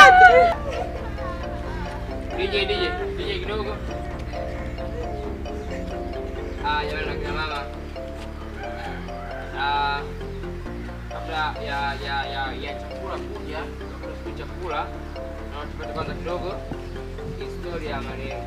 DJ DJ DJ kidogo. Ah, jamani na kina mama. Ah, kabla ya ya ya ya chakula kuja, kabla ya chakula, na tupate kwanza kidogo historia ya marehemu.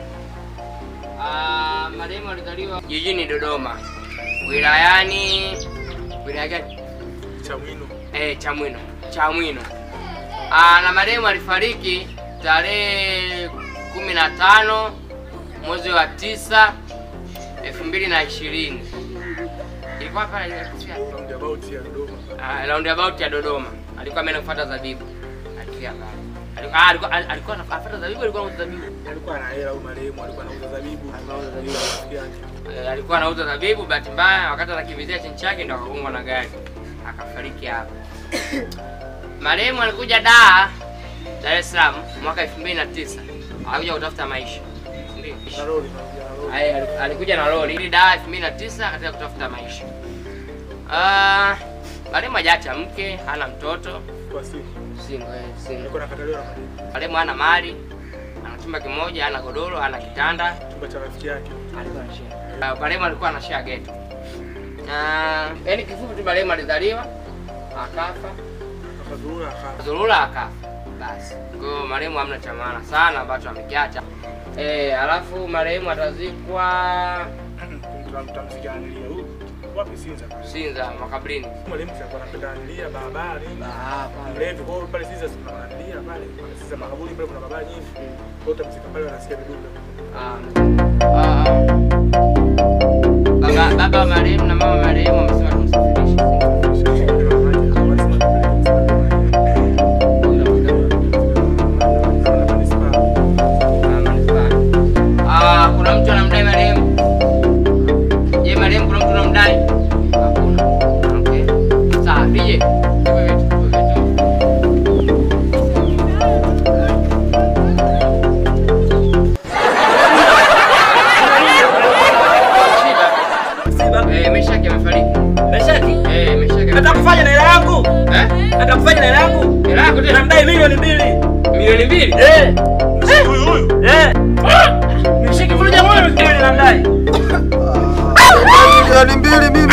Ah, marehemu alizaliwa jijini Dodoma, wilayani wilaya gani? Chamwino. Eh, Chamwino. Chamwino. Ah, na marehemu alifariki tarehe kumi na tano mwezi wa tisa elfu mbili na ishirini ilikuwa hapa Roundabout ya Dodoma. ah, roundabout ya Dodoma. Alikuwa ameenda kufuata zabibu. Alifia pale. Alikuwa ah, alikuwa alikuwa anafuata zabibu, alikuwa anauza zabibu. Alikuwa ana hela huyu marehemu, alikuwa anauza zabibu. Alikuwa anauza zabibu. Ndio rafiki yake. Eh, alikuwa anauza zabibu, bahati mbaya wakati anakimbizia chini chake ndo akagongwa na gari akafariki hapa. Marehemu alikuja Dar Dar es Salaam mwaka 2009 alikuja kutafuta maisha. Ndio. Na lori, na lori. Aye, ali- alikuja na lori ili Dar 2009 katika kutafuta maisha. Ah, marehemu hajaacha mke, hana mtoto, Kwa siku. single, eh, single. Alikuwa anakataliwa na marehemu. Marehemu hana mali, ana chumba kimoja, hana godoro, hana kitanda. Chumba cha rafiki yake. alikuwa na share. Uh, marehemu alikuwa na share ghetto. Na yaani kifupi tu marehemu alizaliwa akafa, Akazurura akafa. dhurura akafa. Basi. Kwa hiyo marehemu hamna cha maana sana ambacho amekiacha. Eh, alafu marehemu atazikwa Tutamsikia analia. Huyu wapi Sinza? Sinza makaburini. Marehemu alikuwa anapenda analia barabara nini. Ah, pale. Mlevi kwa hiyo pale Sinza kuna analia pale. Pale Sinza makaburi pale kuna barabara nyingi. Kwa hiyo utamsikia pale anasikia viduka. Ah. Ah. ah. Baba baba wa marehemu na mama wa marehemu wamesema tumsafirishe. Ah, manispaa. Ah, kuna mtu anamdai marehemu? Je, marehemu kuna mtu anamdai? Hakuna. Okay. Sawa, DJ. Tupe vitu, tupe vitu. Eh, Meshaki amefariki. Meshaki, Eh, Meshaki. nataka kufanya na hela yangu. Eh? Nataka kufanya na hela yangu. Hela yako tena? Namdai milioni mbili. Milioni mbili? Eh, Huyu huyu. eh. Mshiki mmoja moja milioni namdai. milioni mbili mimi